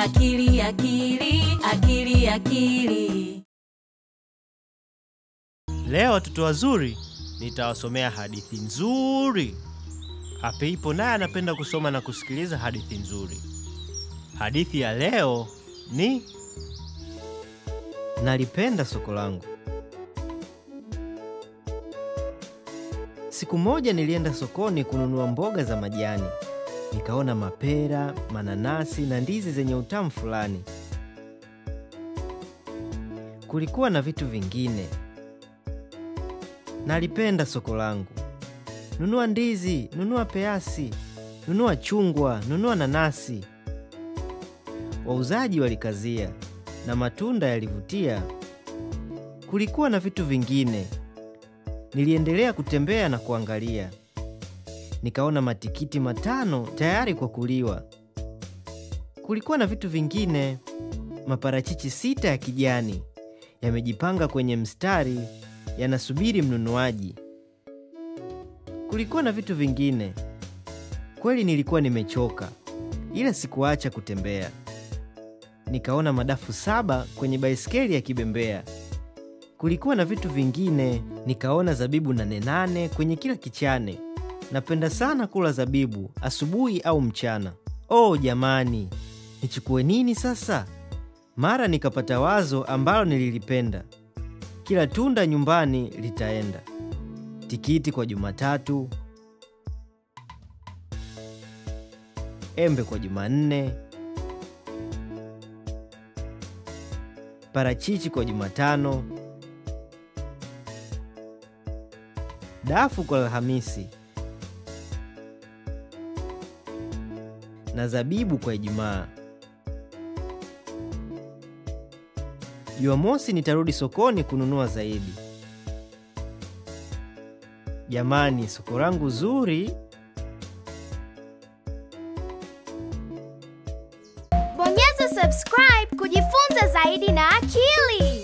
akili akili akili akili. Leo watoto wazuri, nitawasomea hadithi nzuri. Apeipo naye anapenda kusoma na kusikiliza hadithi nzuri. Hadithi ya leo ni Nalipenda soko langu. Siku moja nilienda sokoni kununua mboga za majani. Nikaona mapera, mananasi na ndizi zenye utamu fulani. Kulikuwa na vitu vingine. Nalipenda soko langu. Nunua ndizi, nunua peasi, nunua chungwa, nunua nanasi. Wauzaji walikazia na matunda yalivutia. Kulikuwa na vitu vingine. Niliendelea kutembea na kuangalia. Nikaona matikiti matano tayari kwa kuliwa. Kulikuwa na vitu vingine. Maparachichi sita ya kijani yamejipanga kwenye mstari, yanasubiri mnunuaji. Kulikuwa na vitu vingine. Kweli nilikuwa nimechoka, ila sikuacha kutembea. Nikaona madafu saba kwenye baiskeli yakibembea. Kulikuwa na vitu vingine. Nikaona zabibu nane nane kwenye kila kichane. Napenda sana kula zabibu asubuhi au mchana. Oh jamani, nichukue nini sasa? Mara nikapata wazo ambalo nililipenda. Kila tunda nyumbani litaenda. Tikiti kwa Jumatatu, embe kwa Jumanne, parachichi kwa Jumatano, dafu kwa Alhamisi na zabibu kwa Ijumaa. Jumamosi nitarudi sokoni kununua zaidi. Jamani, soko langu zuri! Bonyeza subscribe kujifunza zaidi na akili.